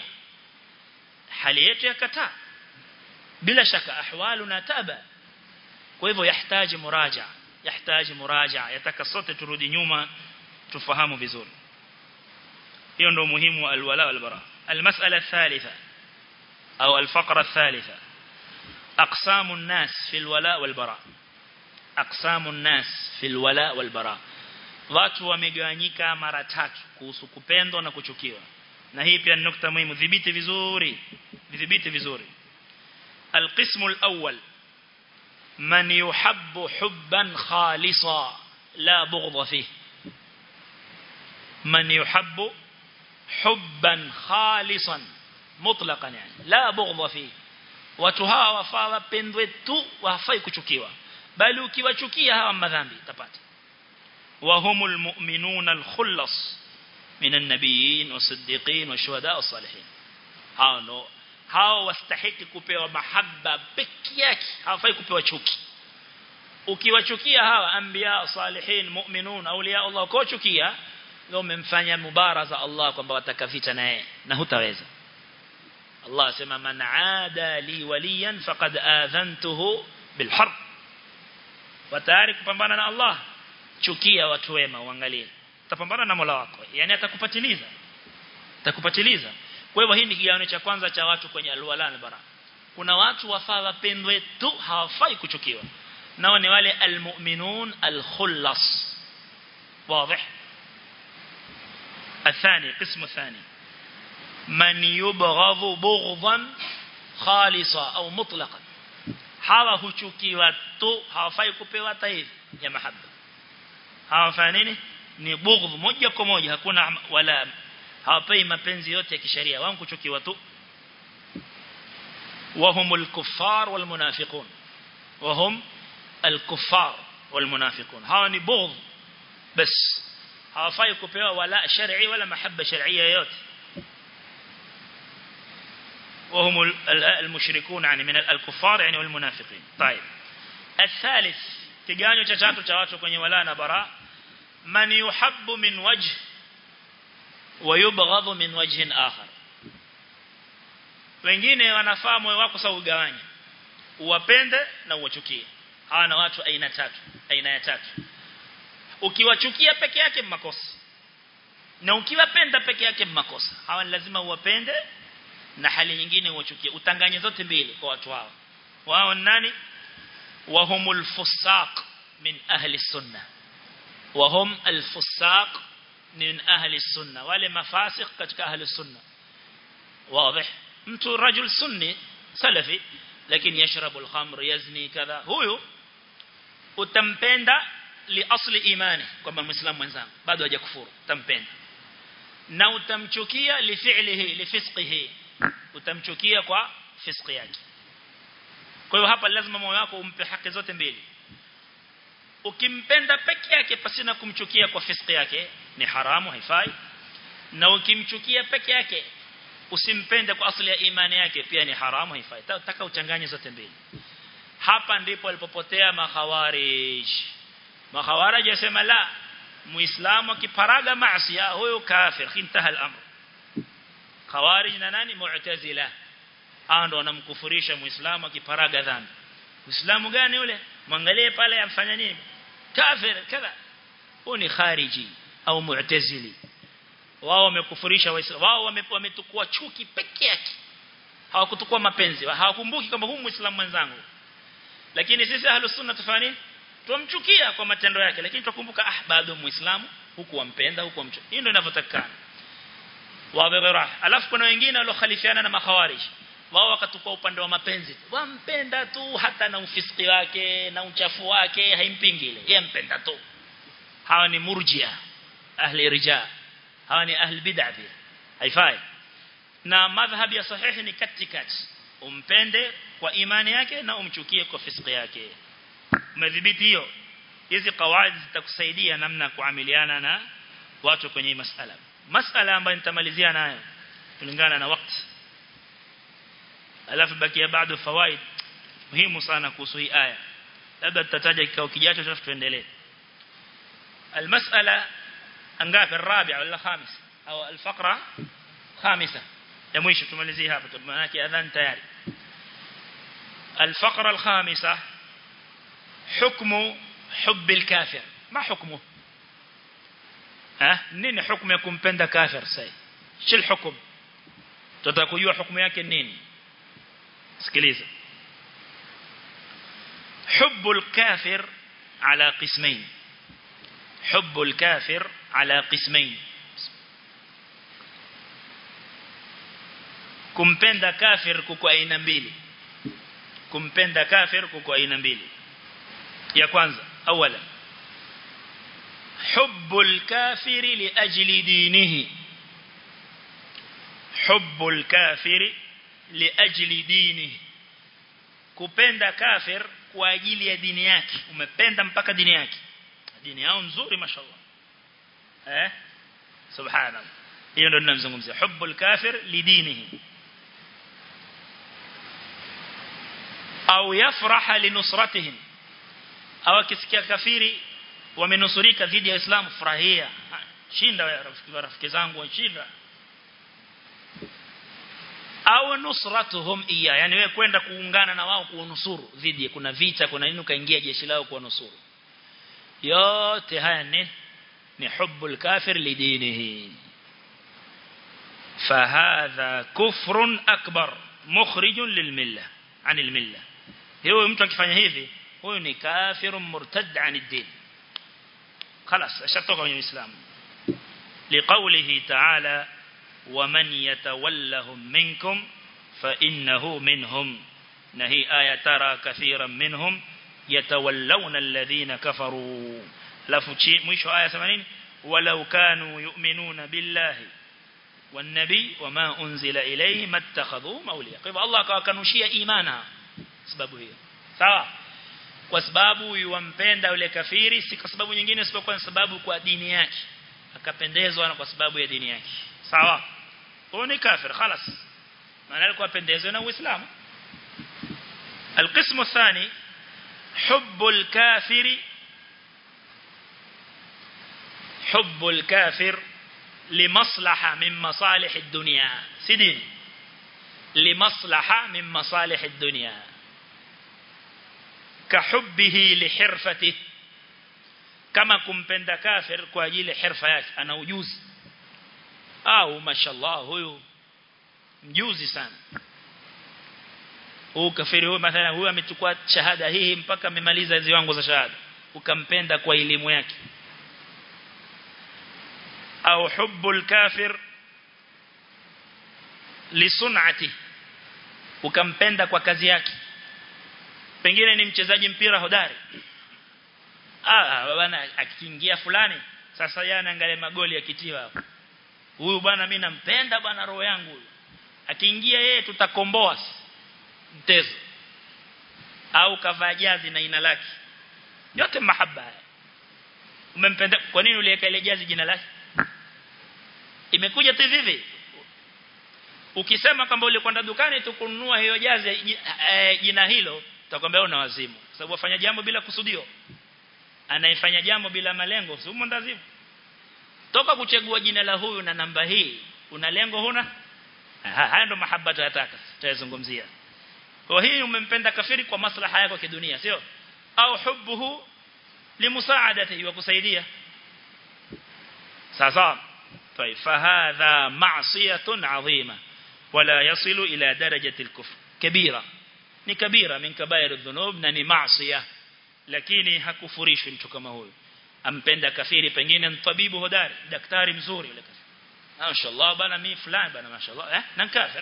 hali yetu yakataa bila shaka ahwaluna taba kwa hivyo yahitaji muraja yahitaji muraja yataka sote turudi nyuma tufahamu vizuri hiyo ndio muhimu wa alwala wal bara almas'ala thalitha au alfaqra thalitha aqsamu an-nas fi alwala wal bara aqsamu an-nas fi alwala wal bara watu wamegawanyika mara tatu kuhusu kupendwa na kuchukiwa na hii pia ni nukta muhimu dhibiti vizuri dhibiti vizuri القسم الأول من يحب حبا خالصا لا بغض فيه من يحب حبا خالصا مطلقا يعني لا بغض فيه watu hawa wafaa wapendwe tu wafai kuchukiwa bali ukiwachukia hawa madhambi utapata wahumul mu'minuna al-khullas min an-nabiyyin was-siddiqin wash-shuhada was-salihin hao ndo hao wastahiki kupewa mahaba peke yake hawafai kupewa chuki ukiwachukia hawa anbiya salihin mu'minun awliya Allah kwa chukia ndio umemfanya mubaraza Allah kwamba watakavita naye na hutaweza Allah sema man aada li waliyan faqad adhantuhu bilharb watayari kupambana na Allah chukia watu wema uangalie utapambana na Mola wako yani atakupatiliza atakupatiliza kwa hivyo hii ni kigawanyo cha kwanza cha watu kwenye alwala na bara kuna watu wafaa wapendwe tu hawafai kuchukiwa nao ni wale almu'minun alkhullas واضح الثاني قسم الثاني من يبغض بغضا خالصا أو مطلقا hawa huchukiwa tu hawafai kupewa taifa ya mahaba hawafai nini ni bughdh moja kwa moja hakuna wala hawapei mapenzi yote ya kisheria wao kuchukiwa tu وهم الكفار والمنافقون وهم الكفار والمنافقون هاو ni bughdh بس hawafai kupewa wala shar'i wala mahaba shar'iyya yote وهم المشركون يعني من الكفار يعني والمنافقين طيب الثالث kiganyo cha tatu cha watu kwenye wala na bara man yuhabbu min wajh wa yubghadhu min wajhin akhar wengine wanafaa moyo wako sawa ugawanye uwapende na uwachukie hawa na watu aina tatu aina ya tatu ukiwachukia peke yake makosa na ukiwapenda peke yake makosa hawa ni lazima uwapende na hali nyingine uwachukie utanganye zote mbili kwa watu hao wao ni nani wahumul fusaq min ahli sunna wahum alfusaq min ahli sunna wale mafasik katika ahli sunna واضح mtu rajul sunni salafi lakini yashrabu al-khamr yazni kadha huyu utampenda li asli imani kwamba muislamu mwenzangu bado hajakufuru utampenda na utamchukia li fi'lihi li fisqihi utamchukia kwa fisqi yake kwa hiyo hapa lazima moyo wako umpe haki zote mbili ukimpenda peke yake pasina kumchukia kwa fisqi yake ni haramu haifai na ukimchukia peke yake usimpende kwa asili ya imani yake pia ni haramu haifai taka uchanganye zote mbili hapa ndipo alipopotea makhawarij makhawarij yasema la muislamu akiparaga maasi huyo kafir intaha al-amr khawarij na nani mu'tazila hao ndo wanamkufurisha muislamu akiparaga dhambi muislamu gani yule mwangalie pale amfanya nini kafir kadha huyo ni khariji au mu'tazili wao wamekufurisha waislamu wao wametukua chuki peke yake hawakutukua mapenzi hawakumbuki kwamba huyu muislamu mwenzangu lakini sisi ahlus sunna tufani tumchukia kwa matendo yake lakini tukumbuka ah bado muislamu huku wampenda huku wamchukia hii ndio inavyotakana wadhira alafu kuna wengine waliokhalifiana na makhawarij wao wakatukua upande wa mapenzi wampenda tu hata na ufisiki wake na uchafu wake haimpingi ile yeye mpenda tu hawa ni murjia ahli rijaa hawa ni ahli bid'ah pia haifai na madhhab ya sahihi ni katikati umpende kwa imani yake na umchukie kwa fisiki yake umedhibiti hiyo hizi kawaidi zitakusaidia namna kuamiliana na watu kwenye hii masala masala ambayo nitamalizia nayo kulingana na wakati alafu bakia bado fawaid muhimu sana kuhusu hii aya labda tutataja kikao kijacho alafu tuendelee المسألة angapi الرابع ولا الخامس au الفقرة خامسة ya mwisho tumalizie hapa maana yake adhan tayari الفقرة الخامسة حكم حب الكافر ما حكمه ها nini hukumu ya kumpenda kafir sasa shil hukum tutaka kujua hukumu yake nini sikiliza حب الكافر على قسمين حب الكافر على قسمين kumpenda kafir kuko aina mbili kumpenda kafir kuko aina mbili ya kwanza awala حب الكافر لأجل دينه حب الكافر لأجل دينه kupenda kafir kwa ajili ya dini yake umependa mpaka dini yake dini yao nzuri mashallah eh subhanallah hiyo ndio ninamzungumzia hubbul kafir lidinihi au yafraha linusratihim au akisikia kafiri wamenusurika dhidi ya Uislamu furahia shinda rafiki zangu washinda au nusratuhum iya yani wewe kwenda kuungana na wao kuunusuru dhidi kuna vita kuna nini ukaingia jeshi lao kuwanusuru yote haya ni ni hubbul kafir lidinihi فهذا كفر أكبر مخرج للملة عن الملة هو mtu akifanya hivi huyo ni kafir murtad عن الدين خلاص ashatoka kwenye Uislamu لقوله تعالى ومن يتولهم منكم فإنه منهم نهي آية ترى كثيرا منهم يتولون الذين كفروا لفشي مش آية 80 ولو كانوا يؤمنون بالله والنبي وما أنزل إليه ما اتخذوا موليا kwa hivyo Allah akawakanushia imana sababu hiyo sawa kwa sababu yuwampenda yule kafiri si kwa sababu nyingine isipokuwa sababu kwa dini yake akapendezwa na kwa sababu ya dini yake sawa huyo ni kafir خلاص maana alikuwa pendezwa na uislamu القسم الثاني حب الكافر حب الكافر لمصلحة من مصالح الدنيا سدين لمصلحة من مصالح الدنيا كحبه لحرفته كما كمپenda كافر kwa ajili hirfa yake ana ujuzi au mashallah huyu mjuzi sana huyu kafiri huyu mathalan huyu amechukua shahada hii mpaka amemaliza ziwango za shahada ukampenda kwa elimu yake au hubbul kafir lisunati ukampenda kwa kazi yake pengine ni mchezaji mpira hodari ah bwana akiingia fulani sasa yeye anaangalia magoli yakitiwa hapo huyu bwana mimi nampenda bwana roho yangu huyu akiingia yeye tutakomboa mtezo au kavaa jazi na ina lake yote mahaba umempenda kwa nini uliweka ile jazi jina lake imekuja tu hivi ukisema kwamba ulikwenda dukani tukununua hiyo jazi jina hilo utakwambia una wazimu sababu wafanya jambo bila kusudio anayefanya jambo bila malengo si umondazimu toka kuchagua jina la huyu na namba hii una lengo huna haya ndo mahaba tunataka tutazungumzia kwa hii umempenda kafiri kwa maslaha yako kidunia sio au hubbuhu limusaadati wa kusaidia sasa طيب فهذا معصية عظيمة ولا يصل إلى درجة الكفر كبيرة ni kabira min kabair adh-dhunub na ni maasiya lakini hakufurishwi mtu kama huyo ampenda kafiri pengine mtabibu hodari daktari mzuri yule kafiri mashaallah bana mimi fulani bana mashaallah eh na kafir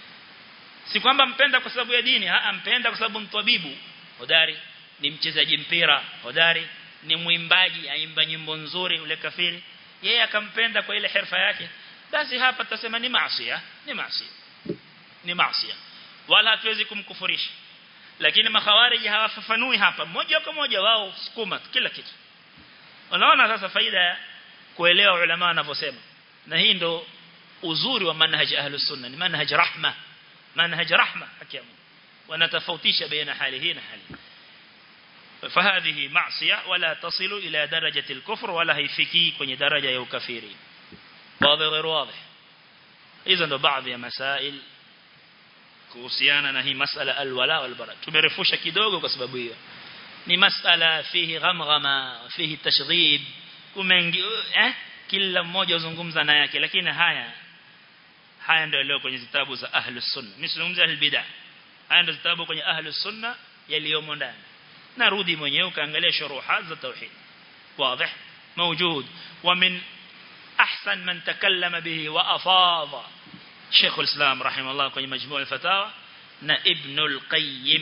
si kwamba mpenda kwa sababu ya dini ha ampenda kwa sababu mtabibu hodari ni mchezaji mpira hodari ni mwimbaji aimba nyimbo nzuri yule kafiri yeye akampenda kwa ile hirfa yake basi hapa tutasema ni maasiya ni maasiya ni maasiya wala hatuwezi kumkufurisha lakini makhawariji hawafafanui hapa moja kwa moja wao sukuma kila kitu unaona sasa faida ya kuelewa ulama wanavyosema na hii ndo uzuri wa manhaj ahlus sunna ni manhaj rahma manhaj rahma hakimu wanatofautisha baina hali hii na hali فهذه معصية ولا تصل إلى درجة الكفر ولا هيفكي kwenye daraja ya ukafiri واضح غير واضح إذا ndo baadhi ya masail kuhusiana na hii masala alwala walbara tumerefusha kidogo kwa sababu hiyo ni masala fihi ghamghama fihi tashdhib kumengi eh kila mmoja uzungumza na yake lakini haya haya ndio leo kwenye vitabu za ahlus sunna mimi sizungumzia albid'a haya ndio vitabu kwenye ahlus sunna yaliyomo ndani narudi mwenyewe ukaangalia shuruhat za tauhid واضح موجود ومن أحسن من تكلم به وأفاض شيخ الإسلام رحمه الله kwenye مجموع الفتاوى na Ibn al-Qayyim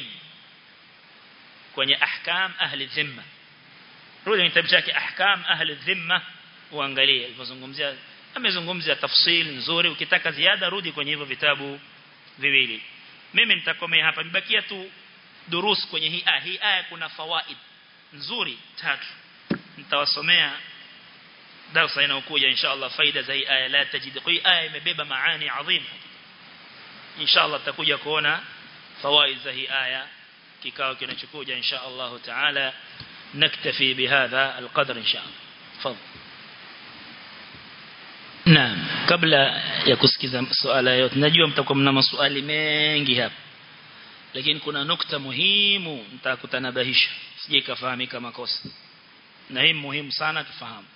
kwenye ahkam ahli dhimma rudi kwenye kitabu chake ahkam ahli dhimma uangalie alipozungumzia amezungumzia tafsil nzuri ukitaka ziada rudi kwenye hivyo vitabu viwili mimi nitakomea hapa nibakia tu durus kwenye hii aya hii aya kuna fawaid nzuri tatu nitawasomea darasa inayokuja inshallah faida za hii aya la tajid hii aya imebeba maani adhim inshallah tutakuja kuona fawaid za hii aya kikao kinachokuja inshallah taala naktafi bihadha alqadr inshallah tafadhal Naam kabla ya kusikiza swala yote najua mtakuwa mna maswali mengi hapa lakini kuna nukta muhimu nitakutanabahisha sije kafahamika makosa na hii muhimu sana tufahamu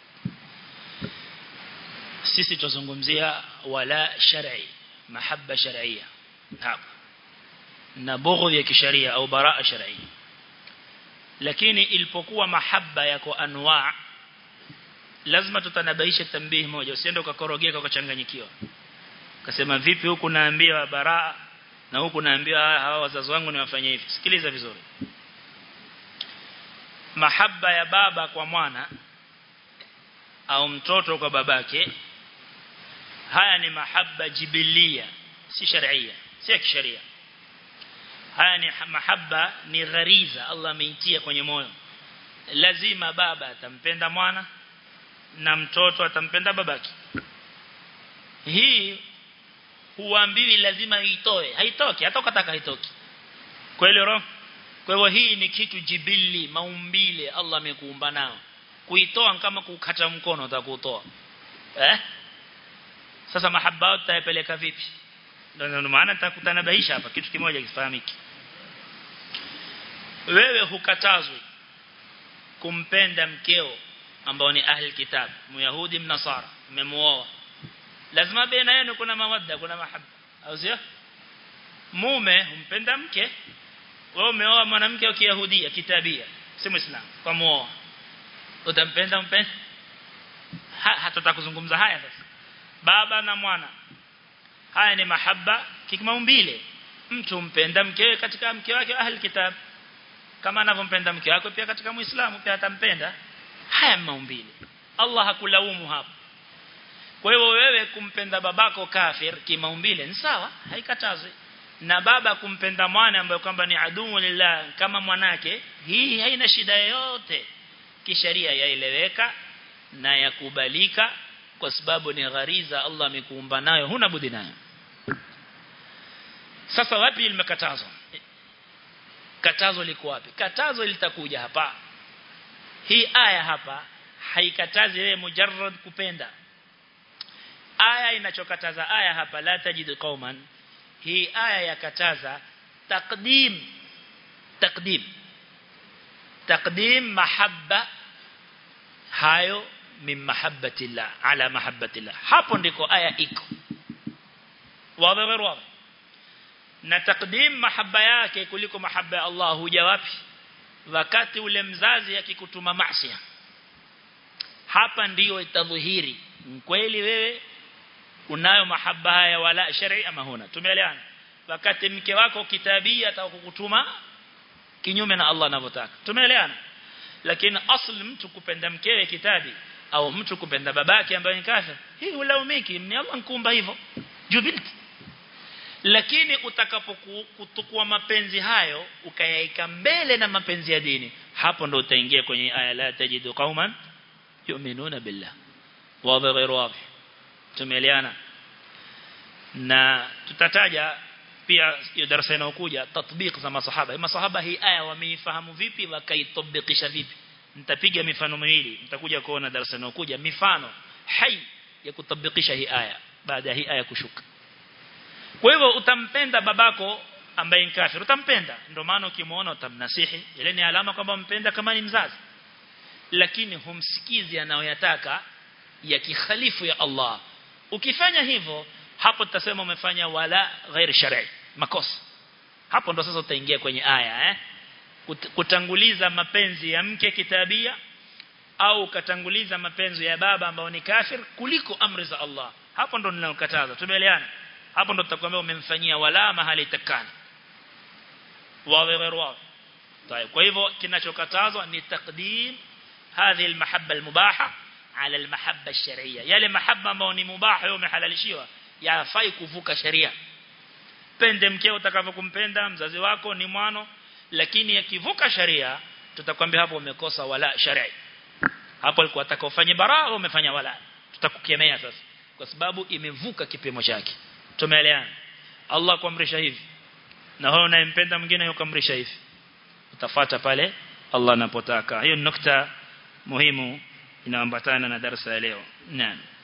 sisi tuzungumzia wala shar'i mahabba shar'iyya hapa na bughdh ya kisharia au baraa shar'iyya lakini ilipokuwa mahabba yako anwa lazima tutanabaisha tambihi moja usiende ukakorogeka ukachanganyikiwa kasema vipi huku naambiwa baraa na huku naambiwa hawa wazazi wangu niwafanyie hivi sikiliza vizuri mahabba ya baba kwa mwana au mtoto kwa babake haya ni mahabba jibilia si sharia si ya kisheria haya ni mahabba ni ghariza Allah ameitia kwenye moyo lazima baba atampenda mwana na mtoto atampenda babake hii huambiwi lazima itoe haitoki hata ukataka haitoki kweli roho kwa hivyo hii ni kitu jibili maumbile Allah amekuumba nao kuitoa kama kukata mkono utakutoa eh sasa mahaba utayapeleka vipi ndio maana nitakutanabaisha hapa kitu kimoja kifahamiki wewe hukatazwi kumpenda mkeo ambao ni ahli kitab myahudi mnasara mmemuoa lazima baina yenu kuna mawadda kuna mahaba au sio mume humpenda mke wewe umeoa mwanamke wa kiyahudia kitabia si muislamu kwa muoa utampenda mpenda ha, hatutaka kuzungumza haya sasa baba na mwana haya ni mahaba kimaumbile mtu mpenda mkewe katika mke wake ahli kitab kama anavyompenda mke wake pia katika muislamu pia atampenda haya maumbile Allah hakulaumu hapo kwa hivyo wewe kumpenda babako kafir kimaumbile ni sawa haikatazwi na baba kumpenda mwana ambaye kwamba ni aduu lillah kama mwanake hii haina shida yoyote kisheria yaeleweka na yakubalika kwa sababu ni ghariza Allah amekuumba nayo huna budi nayo sasa wapi limekatazwa katazo liko wapi katazo litakuja hapa hii aya hapa haikatazi wewe mujarrad kupenda aya inachokataza aya hapa la tajidu qauman hii aya yakataza taqdim taqdim taqdim mahabba hayo min mahabbatillah ala mahabbatillah hapo ndiko aya iko wazi wazi na takdim mahaba yake kuliko mahaba ya Allah huja wapi wakati ule mzazi akikutuma maasi hapa ndiyo itadhihiri kweli wewe unayo mahaba haya wala shari ama huna tumeelewana wakati mke wako kitabia atakukutuma kinyume na Allah anavyotaka tumeelewana lakini asli mtu kupenda mkewe kitabi au mtu kupenda babake ambaye ni kafir hii ulaumiki ni Allah nkumba hivyo jubilti lakini utakapokutukua mapenzi hayo ukayaika mbele na mapenzi ya dini hapo ndo utaingia kwenye aya la tajidu qauman yu'minuna billah wazi ghairu wazi tumeelewana na tutataja pia hiyo darasa inayokuja tatbiq za masahaba masahaba hii aya wameifahamu vipi wakaitabikisha vipi nitapiga mifano miwili nitakuja kuona darasa inayokuja mifano hai ya kutabikisha hii aya baada ya hii aya kushuka kwa hivyo utampenda babako ambaye ni kafir utampenda ndio maana ukimuona utamnasihi ile ni alama kwamba mpenda kama ni mzazi lakini humsikizi anayoyataka ya kikhalifu ya Allah ukifanya hivyo hapo tutasema umefanya wala ghair shar'i makosa hapo ndo sasa utaingia kwenye aya eh kutanguliza mapenzi ya mke kitabia au ukatanguliza mapenzi ya baba ambao ni kafir kuliko amri za Allah hapo ndo ninalokataza tumeelewana hapo ndo tutakwambia umemfanyia wala mahali takani wawe غير wawe طيب kwa hivyo kinachokatazwa ni takdim hadhi almahabba almubaha ala almahabba alshar'iyya yale mahabba ambayo ni mubaha yao umehalalishiwa yafai kuvuka sharia pende mkeo utakavyokumpenda mzazi wako ni mwano lakini yakivuka sharia tutakwambia hapo umekosa wala shar'i hapo alikuwa atakofanya baraa umefanya wala tutakukemea sasa kwa sababu imevuka kipimo chake tumeelewana Allah kuamrisha hivi na wewe unayempenda mwingine yukamrisha hivi utafuata pale Allah anapotaka hiyo nukta muhimu inaambatana na darasa ya leo naam